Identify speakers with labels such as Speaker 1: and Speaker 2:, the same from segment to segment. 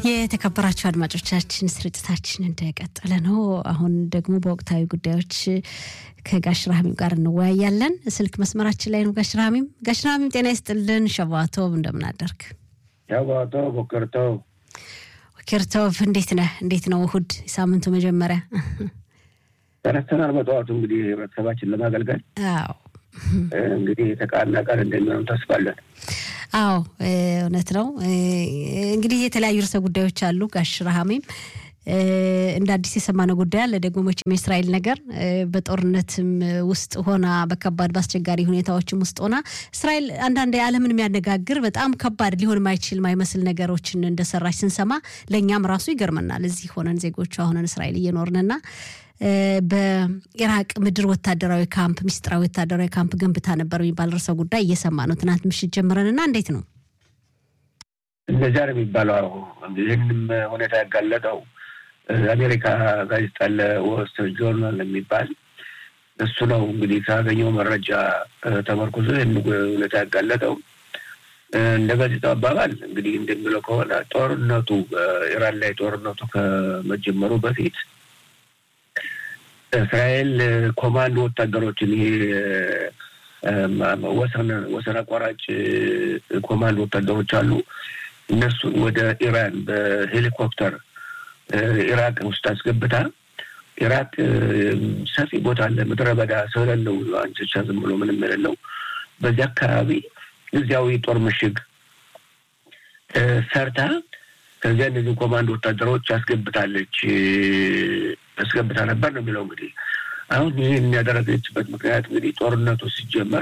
Speaker 1: የተከበራችሁ አድማጮቻችን ስርጭታችን እንደቀጠለ ነው። አሁን ደግሞ በወቅታዊ ጉዳዮች ከጋሽ ራህሚም ጋር እንወያያለን። ስልክ መስመራችን ላይ ነው ጋሽ ራህሚም። ጋሽ ራህሚም ጤና ይስጥልን። ሸባቶብ እንደምን አደርክ?
Speaker 2: ሸባቶ ቦከርቶ
Speaker 1: ኬርቶቭ እንዴት ነህ? እንዴት ነው እሁድ የሳምንቱ መጀመሪያ?
Speaker 2: ተነስተናል በጠዋቱ እንግዲህ ህብረተሰባችን ለማገልገል
Speaker 1: አዎ
Speaker 2: እንግዲህ የተቃና ቀን እንደሚሆኑ ተስፋለን።
Speaker 1: አዎ እውነት ነው። እንግዲህ የተለያዩ ርዕሰ ጉዳዮች አሉ ጋሽ ረሃሜም እንደ አዲስ የሰማነው ጉዳይ አለ ደግሞ መቼም የእስራኤል ነገር በጦርነትም ውስጥ ሆና በከባድ በአስቸጋሪ ሁኔታዎችም ውስጥ ሆና እስራኤል አንዳንድ የዓለምን የሚያነጋግር በጣም ከባድ ሊሆን ማይችል ማይመስል ነገሮችን እንደሰራች ስንሰማ ለእኛም ራሱ ይገርመናል። እዚህ ሆነን ዜጎቿ ሆነን እስራኤል እየኖርንና በኢራቅ ምድር ወታደራዊ ካምፕ ሚስጥራዊ ወታደራዊ ካምፕ ገንብታ ነበር የሚባል ርዕሰ ጉዳይ እየሰማ ነው ትናንት ምሽት ጀምረንና እንዴት ነው
Speaker 2: እንደዚያ ነው የሚባለው። ይህንም ሁኔታ ያጋለጠው አሜሪካ ጋዜጣ አለ ወስት ጆርናል የሚባል እሱ ነው እንግዲህ ካገኘው መረጃ ተመርኩዞ ይህን ሁኔታ ያጋለጠው። እንደ ጋዜጣው አባባል እንግዲህ እንደሚለው ከሆነ ጦርነቱ ኢራን ላይ ጦርነቱ ከመጀመሩ በፊት እስራኤል ኮማንዶ ወታደሮችን ይሄ ወሰን ወሰን አቋራጭ ኮማንዶ ወታደሮች አሉ። እነሱን ወደ ኢራን በሄሊኮፕተር ኢራቅ ውስጥ አስገብታ ኢራቅ ሰፊ ቦታ አለ፣ ምድረ በዳ ሰው የሌለው አንቸቻ ዝም ብሎ ምንም የሌለው በዚህ አካባቢ እዚያው ጦር ምሽግ ሰርታ ከዚያ እነዚህ ኮማንዶ ወታደሮች አስገብታለች አስገብታ ነበር ነው የሚለው። እንግዲህ አሁን ይህን ያደረገችበት ምክንያት እንግዲህ ጦርነቱ ሲጀመር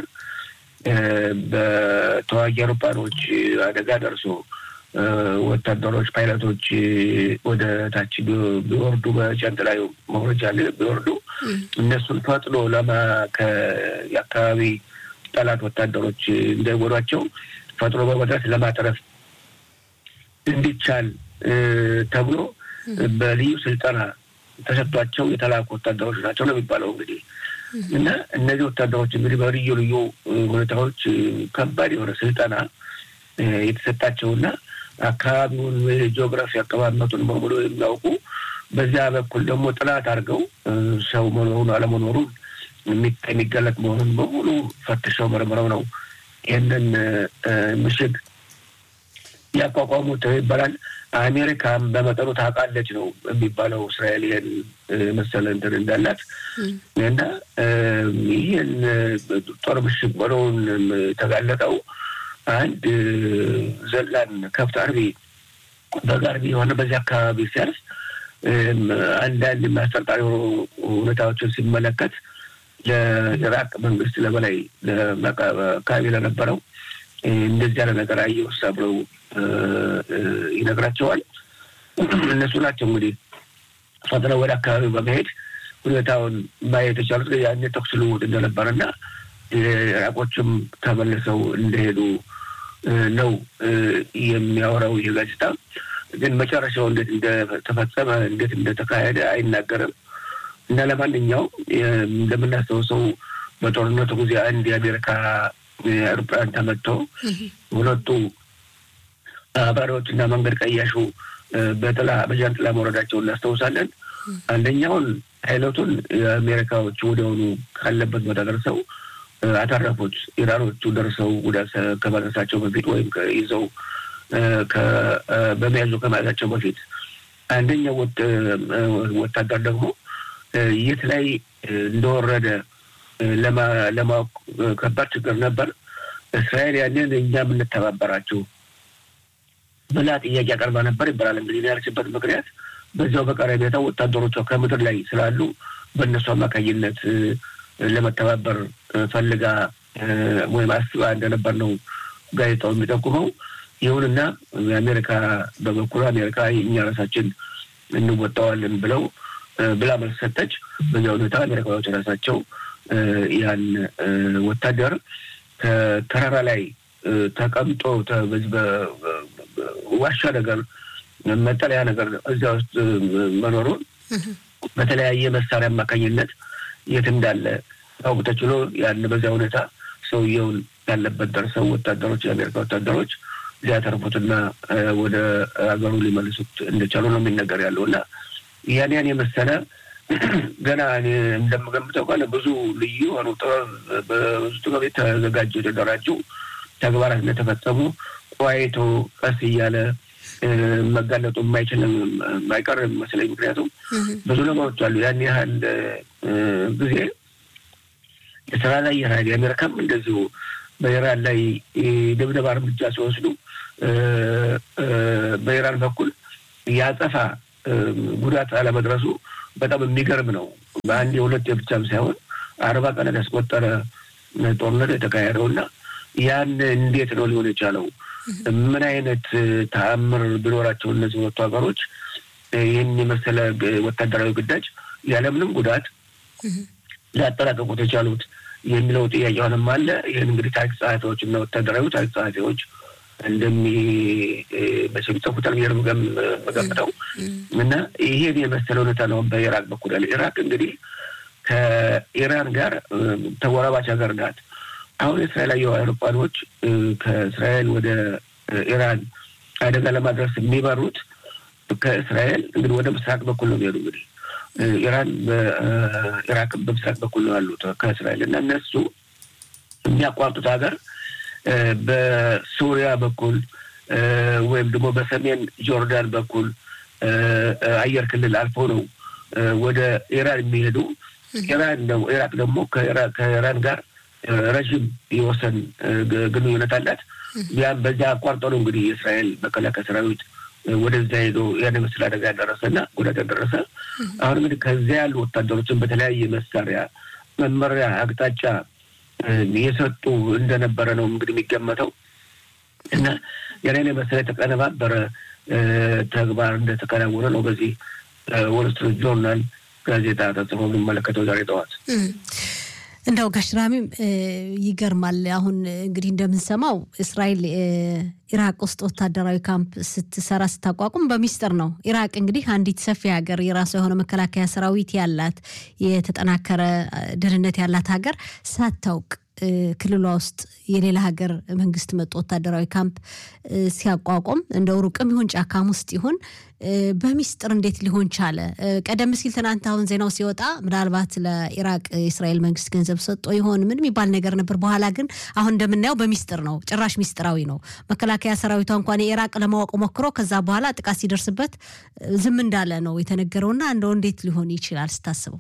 Speaker 2: በተዋጊ አውሮፕላኖች አደጋ ደርሶ ወታደሮች ፓይለቶች ወደ ታች ቢወርዱ በጃንጥላዩ መውረጃ ቢወርዱ እነሱን ፈጥኖ ለማ የአካባቢ ጠላት ወታደሮች እንዳይጎዷቸው ፈጥኖ በመድረስ ለማትረፍ እንዲቻል ተብሎ በልዩ ስልጠና ተሰጥቷቸው የተላኩ ወታደሮች ናቸው ነው የሚባለው። እንግዲህ እና እነዚህ ወታደሮች እንግዲህ በልዩ ልዩ ሁኔታዎች ከባድ የሆነ ስልጠና የተሰጣቸውና አካባቢውን ጂኦግራፊ አቀማመጡን በሙሉ የሚያውቁ በዚያ በኩል ደግሞ ጥናት አድርገው ሰው መኖሩን አለመኖሩን የሚገለጥ መሆኑን በሙሉ ፈትሸው መርምረው ነው ይህንን ምሽግ ያቋቋሙት ይባላል። አሜሪካም በመጠኑ ታውቃለች ነው የሚባለው እስራኤል ይህን መሰለ እንትን እንዳላት እና ይህን ጦር ምሽግ መኖሩን የተጋለጠው አንድ ዘላን ከብት አርቢ በግ አርቢ የሆነ በዚህ አካባቢ ሲያርስ አንዳንድ የሚያስጠርጣሪ ሁኔታዎችን ሲመለከት ለኢራቅ መንግስት ለበላይ አካባቢ ለነበረው እንደዚህ ያለ ነገር አየውሳ ብለው ይነግራቸዋል። እነሱ ናቸው እንግዲህ ፈጥነው ወደ አካባቢው በመሄድ ሁኔታውን ማየት የቻሉት ያኔ ተኩስ ልውውጥ እንደነበረና ኢራቆችም ተመልሰው እንደሄዱ ነው የሚያወራው ይህ ጋዜጣ። ግን መጨረሻው እንዴት እንደተፈጸመ እንዴት እንደተካሄደ አይናገርም። እና ለማንኛውም እንደምናስታውሰው በጦርነቱ ጊዜ አንድ የአሜሪካ አውሮፕላን ተመትቶ ሁለቱ አብራሪዎች እና መንገድ ቀያሹ በጥላ በጃንጥላ መውረዳቸውን እናስታውሳለን። አንደኛውን ፓይለቱን የአሜሪካዎቹ ወዲያውኑ ካለበት ቦታ ደርሰው አተረፉት። ኢራኖቹ ደርሰው ጉዳት ከማድረሳቸው በፊት ወይም ይዘው በመያዙ ከመያዛቸው በፊት አንደኛው ወታደር ደግሞ የት ላይ እንደወረደ ለማወቅ ከባድ ችግር ነበር። እስራኤል ያንን እኛ የምንተባበራችሁ ብላ ጥያቄ አቀርባ ነበር ይባላል። እንግዲህ ያለችበት ምክንያት በዚያው በቀረቤታው ወታደሮቿ ከምድር ላይ ስላሉ በእነሱ አማካኝነት ለመተባበር ፈልጋ ወይም አስባ እንደነበር ነው ጋዜጣው የሚጠቁመው። ይሁንና የአሜሪካ በበኩሉ አሜሪካ እኛ ራሳችን እንወጣዋለን ብለው ብላ መልስ ሰጠች። በዚያ ሁኔታ አሜሪካዎች ራሳቸው ያን ወታደር ከተራራ ላይ ተቀምጦ በዚህ በዋሻ ነገር መጠለያ ነገር እዚያ ውስጥ መኖሩን በተለያየ መሳሪያ አማካኝነት የት እንዳለ ታውቅ ተችሎ ያን በዚያ ሁኔታ ሰውየውን ያለበት ደርሰው ወታደሮች የአሜሪካ ወታደሮች ሊያተርፉትና ወደ ሀገሩ ሊመልሱት እንደቻሉ ነው የሚነገር ያለው እና ያን ያን የመሰለ ገና እንደምገምተው ከሆነ ብዙ ልዩ የሆኑ ጥበብ በብዙ ጥበብ የተዘጋጁ የተደራጁ ተግባራት እንደተፈጸሙ ቆይቶ ቀስ እያለ መጋለጡ የማይችል የማይቀር መስለኝ። ምክንያቱም ብዙ ነገሮች አሉ። ያን ያህል ጊዜ የእስራኤል አየር ኃይል የአሜሪካም እንደዚሁ በኢራን ላይ ድብደባ እርምጃ ሲወስዱ በኢራን በኩል የአጸፋ ጉዳት አለመድረሱ በጣም የሚገርም ነው። በአንድ የሁለት ብቻም ሳይሆን አርባ ቀናት ያስቆጠረ ጦርነት የተካሄደው እና ያን እንዴት ነው ሊሆን የቻለው? ምን አይነት ተአምር ቢኖራቸው እነዚህ ሁለቱ ሀገሮች ይህን የመሰለ ወታደራዊ ግዳጅ ያለምንም ጉዳት ሊያጠናቀቁት የቻሉት የሚለው ጥያቄ አሁንም አለ። ይህን እንግዲህ ታሪክ ጸሐፊዎች እና ወታደራዊ ታሪክ ጸሐፊዎች እንደሚ በሚጽፉታል ብዬ የምገምተው እና ይሄን የመሰለ ሁኔታ ነው በኢራቅ በኩል ያለ። ኢራቅ እንግዲህ ከኢራን ጋር ተጎራባች ሀገር ናት። አሁን የእስራኤል አየር አውሮፕላኖች ከእስራኤል ወደ ኢራን አደጋ ለማድረስ የሚበሩት ከእስራኤል እንግዲህ ወደ ምስራቅ በኩል ነው የሚሄዱ እንግዲህ ኢራን በኢራቅ በምስራቅ በኩል ነው ያሉት ከእስራኤል እና እነሱ የሚያቋርጡት ሀገር በሱሪያ በኩል ወይም ደግሞ በሰሜን ጆርዳን በኩል አየር ክልል አልፎ ነው ወደ ኢራን የሚሄዱ። ኢራን ነው ኢራቅ ደግሞ ከኢራን ጋር ረዥም የወሰን ግንኙነት አላት። ያም በዚያ አቋርጦ ነው እንግዲህ የእስራኤል መከላከያ ሰራዊት ወደዛ ሄዶ ያን ምስል አደጋ ያደረሰ እና ጉዳት ያደረሰ። አሁን እንግዲህ ከዚያ ያሉ ወታደሮችን በተለያየ መሳሪያ መመሪያ አቅጣጫ የሰጡ እንደነበረ ነው እንግዲህ የሚገመተው እና ያንን የመሰለ የተቀነባበረ ተግባር እንደተከናወነ ነው በዚህ ወል ስትሪት ጆርናል ጋዜጣ ተጽፎ የምንመለከተው ዛሬ ጠዋት።
Speaker 1: እንደው ጋሽራሚም ይገርማል። አሁን እንግዲህ እንደምንሰማው እስራኤል ኢራቅ ውስጥ ወታደራዊ ካምፕ ስትሰራ ስታቋቁም በሚስጥር ነው። ኢራቅ እንግዲህ አንዲት ሰፊ ሀገር የራሷ የሆነ መከላከያ ሰራዊት ያላት የተጠናከረ ደህንነት ያላት ሀገር ሳታውቅ ክልሏ ውስጥ የሌላ ሀገር መንግስት መጡ ወታደራዊ ካምፕ ሲያቋቁም እንደው ሩቅም ይሁን ጫካም ውስጥ ይሁን በሚስጥር እንዴት ሊሆን ቻለ? ቀደም ሲል ትናንት አሁን ዜናው ሲወጣ ምናልባት ለኢራቅ የእስራኤል መንግስት ገንዘብ ሰጥቶ ይሆን ምን የሚባል ነገር ነበር። በኋላ ግን አሁን እንደምናየው በሚስጥር ነው፣ ጭራሽ ሚስጥራዊ ነው። መከላከያ ሰራዊቷ እንኳን የኢራቅ ለማወቅ ሞክሮ ከዛ በኋላ ጥቃት ሲደርስበት ዝም እንዳለ ነው የተነገረውና እንደው እንዴት ሊሆን ይችላል ስታስበው?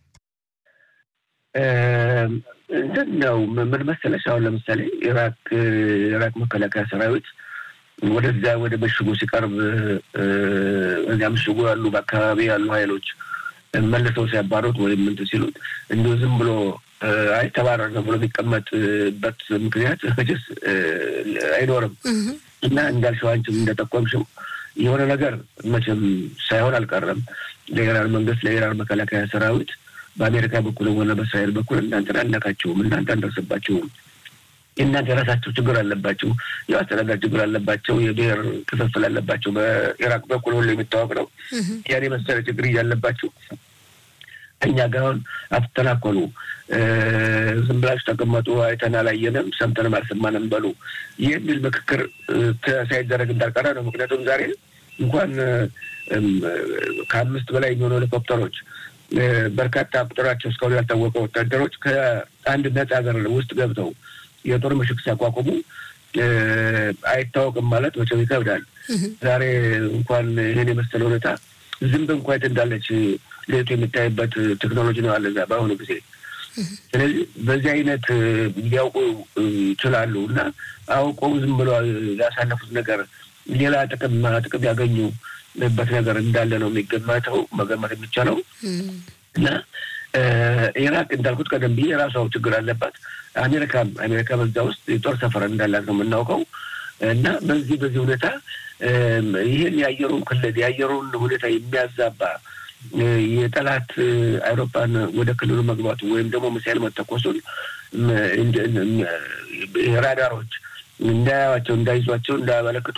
Speaker 2: እንትን ነው ምን መሰለሽ፣ አሁን ለምሳሌ ኢራቅ ኢራቅ መከላከያ ሰራዊት ወደዚያ ወደ ምሽጉ ሲቀርብ እዚያ ምሽጉ ያሉ በአካባቢ ያሉ ኃይሎች መልሰው ሲያባሩት ወይም እንትን ሲሉት እንዲሁ ዝም ብሎ አይ ተባረር ነው ብሎ የሚቀመጥበት ምክንያት መቼስ አይኖርም እና እንዳልሽው አንቺም እንደጠቆምሽው የሆነ ነገር መቼም ሳይሆን አልቀረም ለኢራን መንግስት ለኢራን መከላከያ ሰራዊት በአሜሪካ በኩል ሆነ በእስራኤል በኩል እናንተን አልነካችሁም፣ እናንተ አንደርስባችሁም፣ የእናንተ የራሳቸው ችግር አለባቸው፣ የአስተዳደር ችግር አለባቸው፣ የብሔር ክፍፍል አለባቸው። በኢራቅ በኩል ሁሉ የሚታወቅ ነው። ያን የመሰለ ችግር እያለባቸው እኛ ጋር አሁን አትተናኮሉ፣ ዝም ብላችሁ ተቀመጡ፣ አይተን አላየንም፣ ሰምተንም አልሰማንም በሉ የሚል ምክክር ሳይደረግ እንዳልቀረ ነው። ምክንያቱም ዛሬ እንኳን ከአምስት በላይ የሚሆኑ ሄሊኮፕተሮች በርካታ ቁጥራቸው እስካሁን ያልታወቀ ወታደሮች ከአንድ ነጻ ሀገር ውስጥ ገብተው የጦር ምሽግ ሲያቋቁሙ አይታወቅም ማለት መቼም ይከብዳል። ዛሬ እንኳን ይህን የመሰለ ሁኔታ ዝንብ እንኳ የት እንዳለች ሌቱ የሚታይበት ቴክኖሎጂ ነው አለ እዛ በአሁኑ ጊዜ። ስለዚህ በዚህ አይነት ሊያውቁ ይችላሉ እና አውቀው ዝም ብሎ ያሳለፉት ነገር ሌላ ጥቅም ጥቅም ያገኙበት ነገር እንዳለ ነው የሚገመተው መገመት የሚቻለው እና ኢራቅ እንዳልኩት ቀደም ብዬ የራሷ ችግር አለባት። አሜሪካም አሜሪካ በዛ ውስጥ የጦር ሰፈር እንዳላት ነው የምናውቀው እና በዚህ በዚህ ሁኔታ ይህን የአየሩን ክልል የአየሩን ሁኔታ የሚያዛባ የጠላት አይሮፕላን ወደ ክልሉ መግባቱ ወይም ደግሞ ሚሳይል መተኮሱን ራዳሮች እንዳያዋቸው፣ እንዳይዟቸው፣ እንዳያመለክቱ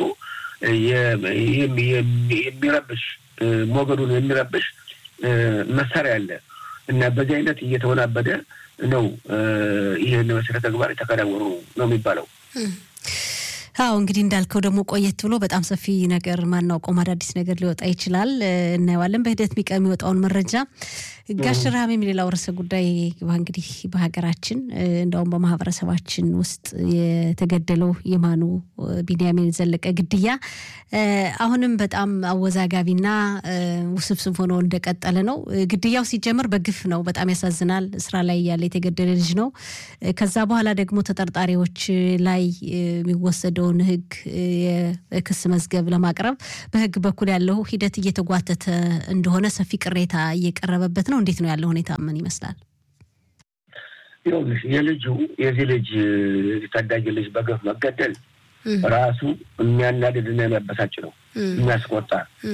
Speaker 2: የሚረብሽ ሞገዱን የሚረብሽ መሳሪያ አለ እና በዚህ አይነት እየተወናበደ ነው ይህን መሰረተ ተግባር የተከናወኑ ነው የሚባለው።
Speaker 1: አዎ እንግዲህ እንዳልከው ደግሞ ቆየት ብሎ በጣም ሰፊ ነገር ማናውቀውም አዳዲስ ነገር ሊወጣ ይችላል። እናየዋለን በሂደት ሚቀ የሚወጣውን መረጃ ጋሽ ረሃሜም ሌላው ርዕሰ ጉዳይ እንግዲህ በሀገራችን እንደውም በማህበረሰባችን ውስጥ የተገደለው የማኑ ቢንያሚን ዘለቀ ግድያ አሁንም በጣም አወዛጋቢና ውስብስብ ሆኖ እንደቀጠለ ነው። ግድያው ሲጀምር በግፍ ነው። በጣም ያሳዝናል። ስራ ላይ ያለ የተገደለ ልጅ ነው። ከዛ በኋላ ደግሞ ተጠርጣሪዎች ላይ የሚወሰደውን ህግ የክስ መዝገብ ለማቅረብ በህግ በኩል ያለው ሂደት እየተጓተተ እንደሆነ ሰፊ ቅሬታ እየቀረበበት ነው። እንዴት ነው ያለው ሁኔታ? ምን ይመስላል?
Speaker 2: ይኸውልሽ የልጁ የዚህ ልጅ ታዳጊ ልጅ በገፍ መገደል ራሱ የሚያናድድና የሚያበሳጭ ነው፣ የሚያስቆጣ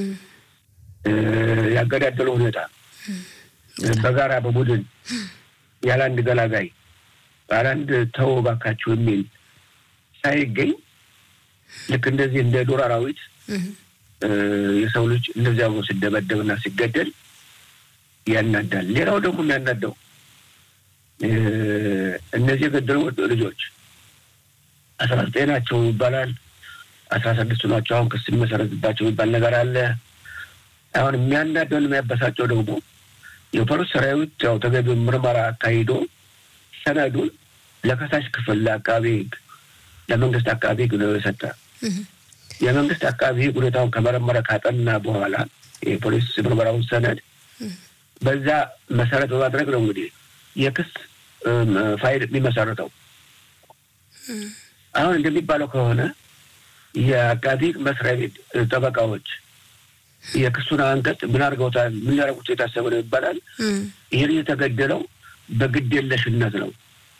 Speaker 2: ያገዳደለው ሁኔታ በጋራ በቡድን ያለ አንድ ገላጋይ ያለ አንድ ተው እባካችሁ የሚል ሳይገኝ ልክ እንደዚህ እንደ ዱር አራዊት የሰው ልጅ እንደዚያ ብሎ ሲደበደብና ሲገደል ያናዳል። ሌላው ደግሞ የሚያናደው እነዚህ የገደሉ ልጆች አስራ ዘጠኝ ናቸው ይባላል። አስራ ስድስቱ ናቸው አሁን ክስ የሚመሰረትባቸው የሚባል ነገር አለ። አሁን የሚያናደውን የሚያበሳጨው ደግሞ የፖሊስ ሰራዊት ያው ተገቢውን ምርመራ አካሂዶ ሰነዱን ለከሳሽ ክፍል ለአቃቤ ሕግ ለመንግስት አቃቤ ሕግ ነው የሰጠ። የመንግስት አቃቤ ሕግ ሁኔታውን ከመረመረ ካጠና በኋላ የፖሊስ ምርመራውን ሰነድ በዛ መሰረት በማድረግ ነው እንግዲህ የክስ ፋይል የሚመሰረተው። አሁን እንደሚባለው ከሆነ የአቃቢ መስሪያ ቤት ጠበቃዎች የክሱን አንቀጽ ምን አድርገውታል? ምን ሊያደርጉት የታሰበ ነው ይባላል። ይህን የተገደለው በግዴለሽነት ነው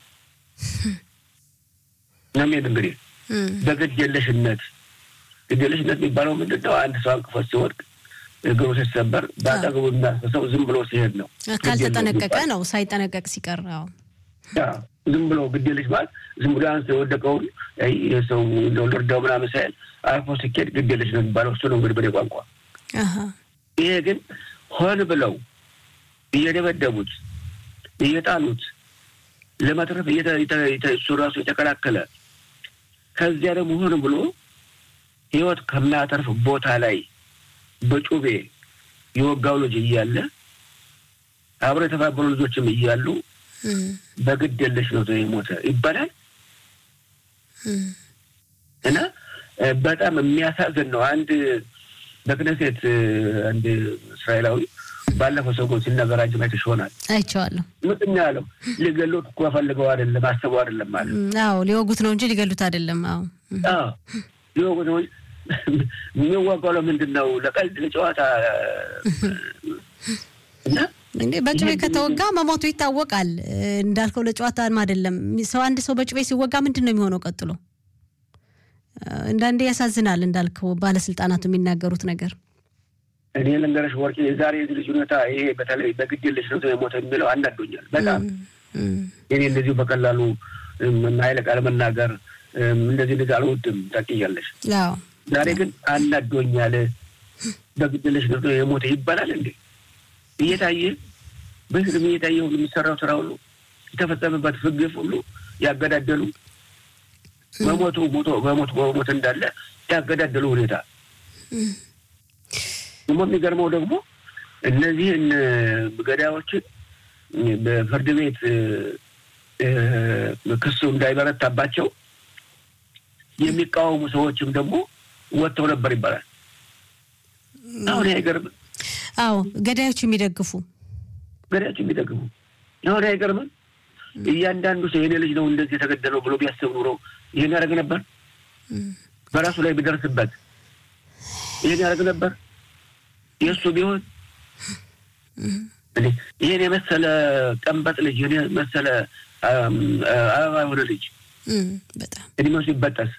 Speaker 2: ነሜን እንግዲህ በግዴለሽነት ግዴለሽነት የሚባለው ምንድን ነው? አንድ ሰው አንቅፎት ሲወድቅ እግሩ ሲሰበር በአጠገቡ የሚያስፈሰው ዝም ብሎ ሲሄድ ነው።
Speaker 1: ካልተጠነቀቀ ነው ሳይጠነቀቅ ሲቀር
Speaker 2: ዝም ብሎ ግዴለሽ ማለት ዝም ብሎ አንስ የወደቀውን ሰው ልርዳው ምናምን ሳይል አልፎ ሲኬድ ግዴለሽ ነው የሚባለው። እሱ ነው እንግዲህ በኔ ቋንቋ። ይሄ ግን ሆን ብለው እየደበደቡት እየጣሉት ለመትረፍ እሱ ራሱ የተከላከለ ከዚያ ደግሞ ሆን ብሎ ህይወት ከማያተርፍ ቦታ ላይ በጩቤ የወጋው ልጅ እያለ አብሮ የተባበሩ ልጆችም እያሉ በግድ የለሽ ነው የሞተ ይባላል እና በጣም የሚያሳዝን ነው። አንድ በክነሴት አንድ እስራኤላዊ ባለፈው ሰሞን ሲናገር አንቺ አይተሽ ይሆናል።
Speaker 1: አይቼዋለሁ።
Speaker 2: ምጥኛ ያለው ሊገሉት እኮ ፈልገው አይደለም አስበው አይደለም ማለት
Speaker 1: አዎ፣ ሊወጉት ነው እንጂ ሊገሉት አይደለም። አዎ
Speaker 2: አዎ፣ ሊወጉት ነው የሚዋጋው ለምንድን ነው? ለቀልድ ለጨዋታ እና
Speaker 1: እንዴ በጩቤ ከተወጋ መሞቱ ይታወቃል። እንዳልከው ለጨዋታም አይደለም። ሰው አንድ ሰው በጩቤ ሲወጋ ምንድን ነው የሚሆነው ቀጥሎ? አንዳንዴ ያሳዝናል። እንዳልከው ባለስልጣናቱ የሚናገሩት ነገር
Speaker 2: እኔ ልንገርሽ ወርቄ፣ የዛሬ ልጅ ሁኔታ ይሄ በተለይ በግድ የለሽ ነው የሞተ የሚለው አናዶኛል በጣም እኔ እንደዚሁ በቀላሉ ኃይለ ቃል መናገር እንደዚህ እንደዚህ አልወድም ታውቂያለሽ። ዛሬ ግን አናዶኛል። በግድ የለሽ ነው የሞተ ይባላል እንዴ? እየታየ በህዝብ እየታየ ሁሉ የሚሰራው ስራ ሁሉ የተፈጸመበት ፍግፍ ሁሉ ያገዳደሉ በሞቱ ሞቶ በሞት በሞት እንዳለ ያገዳደሉ ሁኔታ ደግሞ የሚገርመው ደግሞ እነዚህን ገዳዮችን በፍርድ ቤት ክሱ እንዳይበረታባቸው የሚቃወሙ ሰዎችም ደግሞ ወጥተው ነበር ይባላል። አሁን አይገርምም?
Speaker 1: አዎ ገዳዮች የሚደግፉ
Speaker 2: ገዳዮች የሚደግፉ አሁን አይገርምም? እያንዳንዱ ሰው የኔ ልጅ ነው እንደዚህ የተገደለው ብሎ ቢያስብ ኑሮ ይህን ያደርግ ነበር? በራሱ ላይ ቢደርስበት ይህን ያደርግ ነበር? የእሱ ቢሆን ይህን የመሰለ ቀንበጥ ልጅ ይህን የመሰለ አበባ የሆነ ልጅ
Speaker 1: በጣም
Speaker 2: እድሜው ሲበጠስ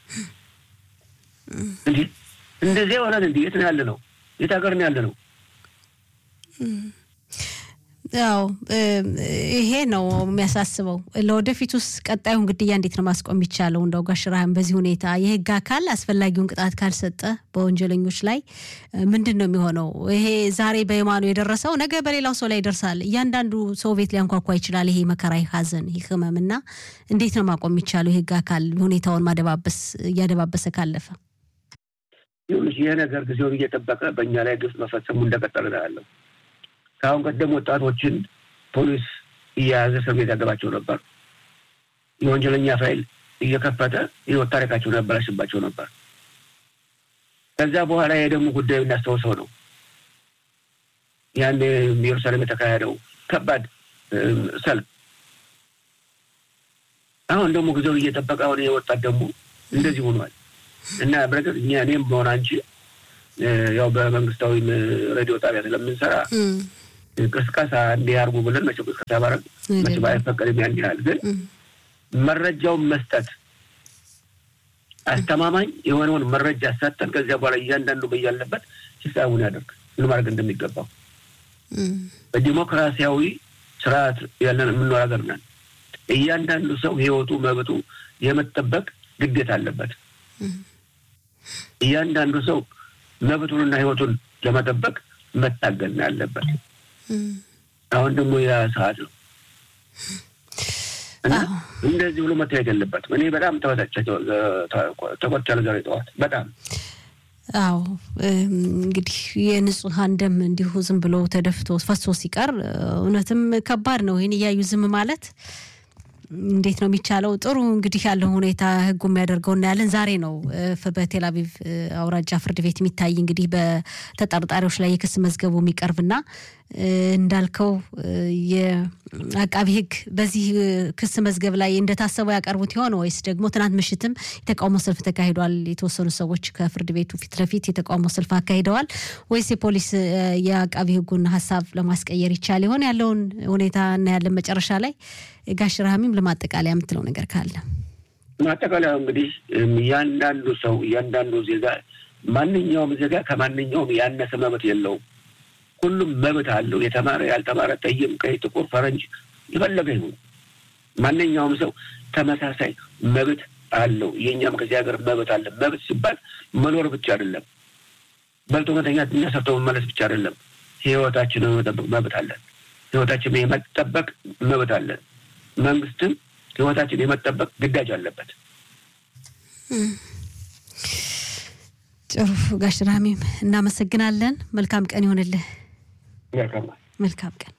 Speaker 2: እንዲህ እንደዚያ ይሆናል። እንዲህ የት ነው ያለ ነው? የት ሀገር ነው ያለ ነው?
Speaker 1: ያው ይሄ ነው የሚያሳስበው። ለወደፊቱስ ቀጣዩን ግድያ እንዴት ነው ማስቆም የሚቻለው? እንደው ጋሽ ብርሃን በዚህ ሁኔታ የህግ አካል አስፈላጊውን ቅጣት ካልሰጠ በወንጀለኞች ላይ ምንድን ነው የሚሆነው? ይሄ ዛሬ በየማኑ የደረሰው ነገ በሌላው ሰው ላይ ይደርሳል። እያንዳንዱ ሰው ቤት ሊያንኳኳ ይችላል። ይሄ መከራ፣ ይህ ሀዘን፣ ይህ ህመም እና እንዴት ነው ማቆም የሚቻለው? የህግ አካል ሁኔታውን ማደባበስ እያደባበሰ ካለፈ
Speaker 2: ይሁንሽ ይህ ነገር ጊዜውን እየጠበቀ በእኛ ላይ ግፍ መፈጸሙ እንደቀጠለ ነው ያለው። ከአሁን ቀደም ወጣቶችን ፖሊስ እየያዘ እስር ቤት ያገባቸው ነበር። የወንጀለኛ ፋይል እየከፈተ ህይወት ታሪካቸውን ያበላሽባቸው ነበር። ከዚያ በኋላ ይሄ ደግሞ ጉዳዩ እናስታውሰው ነው ያን ኢየሩሳሌም የተካሄደው ከባድ ሰልፍ። አሁን ደግሞ ጊዜውን እየጠበቀ አሁን የወጣት ደግሞ እንደዚህ ሆኗል እና በረገጥ እኛ እኔም በሆነ አንቺ ያው በመንግስታዊ ሬዲዮ ጣቢያ ስለምንሰራ ቅስቀሳ እንዲያርጉ ብለን መቼም ቅስቀሳ ባረግ መቼም አይፈቀድም። ያን ያህል ግን መረጃውን መስጠት አስተማማኝ የሆነውን መረጃ ሰጠን ከዚያ በኋላ እያንዳንዱ በያለበት ሂሳቡን ያደርግ ምን ማድረግ እንደሚገባው በዲሞክራሲያዊ ስርዓት ያለን የምንኖር ሀገር ነን። እያንዳንዱ ሰው ህይወቱ መብቱ የመጠበቅ ግዴታ አለበት። እያንዳንዱ ሰው መብቱንና ህይወቱን ለመጠበቅ መታገል ነው ያለበት። አሁን ደግሞ ያ ሰዓት ነው እና እንደዚህ ብሎ መታየት የለበትም። እኔ በጣም ተበሳጨ ተቆጥቻለሁ ዛሬ ጠዋት በጣም
Speaker 1: አዎ እንግዲህ የንጹሐን ደም እንዲሁ ዝም ብሎ ተደፍቶ ፈሶ ሲቀር እውነትም ከባድ ነው። ይህን እያዩ ዝም ማለት እንዴት ነው የሚቻለው? ጥሩ እንግዲህ ያለው ሁኔታ ህጉ የሚያደርገው እናያለን። ዛሬ ነው በቴል አቪቭ አውራጃ ፍርድ ቤት የሚታይ እንግዲህ በተጠርጣሪዎች ላይ የክስ መዝገቡ የሚቀርብና እንዳልከው የአቃቢ ህግ በዚህ ክስ መዝገብ ላይ እንደታሰበው ያቀርቡት ይሆን ወይስ ደግሞ ትናንት ምሽትም የተቃውሞ ሰልፍ ተካሂዷል። የተወሰኑ ሰዎች ከፍርድ ቤቱ ፊት ለፊት የተቃውሞ ሰልፍ አካሂደዋል። ወይስ የፖሊስ የአቃቢ ህጉን ሀሳብ ለማስቀየር ይቻል ይሆን? ያለውን ሁኔታ እናያለን መጨረሻ ላይ። ጋሽ ረሃሚም ለማጠቃለያ የምትለው ነገር ካለ?
Speaker 2: ማጠቃለያ እንግዲህ እያንዳንዱ ሰው እያንዳንዱ ዜጋ ማንኛውም ዜጋ ከማንኛውም ያነሰ መብት የለውም። ሁሉም መብት አለው። የተማረ ያልተማረ፣ ጠይም፣ ቀይ፣ ጥቁር፣ ፈረንጅ የፈለገ ይሁን ማንኛውም ሰው ተመሳሳይ መብት አለው። የእኛም ከዚህ ሀገር መብት አለ። መብት ሲባል መኖር ብቻ አይደለም፣ በልቶ መተኛት እና ሰርቶ መመለስ ብቻ አይደለም። ህይወታችንን መጠበቅ መብት አለን። ህይወታችንን የመጠበቅ መብት አለን። መንግስትም ህይወታችን የመጠበቅ ግዳጅ አለበት።
Speaker 1: ጥሩ ጋሽ ራሚም እናመሰግናለን። መልካም ቀን ይሆንልህ።
Speaker 2: መልካም
Speaker 1: መልካም ቀን